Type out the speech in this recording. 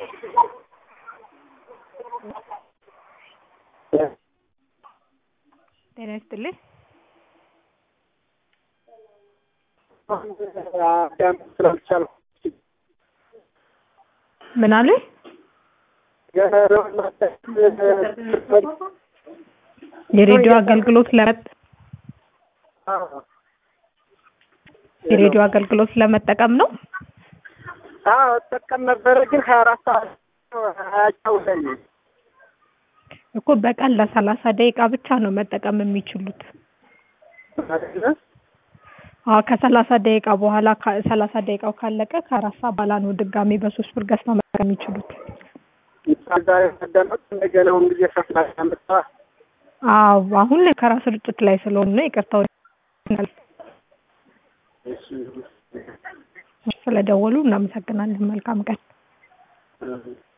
ጤና ይስጥልኝ። ስላልቻልኩ ምን አሉኝ? የሬዲዮ አገልግሎት ለመጥ የሬዲዮ አገልግሎት ለመጠቀም ነው። አዎ እጠቀም ነበረ፣ ግን ሀያ አራት ሰዓት አያጫውተኝም። እኮ በቀን ለሰላሳ ደቂቃ ብቻ ነው መጠቀም የሚችሉት። አይደለ? አዎ ከሰላሳ ደቂቃ በኋላ ሰላሳ ደቂቃው ካለቀ ከአራት ሰዓት በኋላ ነው ድጋሚ በሶስት ብር ገዝተው መጠቀም የሚችሉት። ዛሬ ማዳመጥ እንደገናውን ጊዜ ከፍላ ያመጣ አዎ አሁን ላይ ከራ ስርጭት ላይ ስለሆነ ነው። ይቅርታው ስለደወሉ እናመሰግናለን። መልካም ቀን።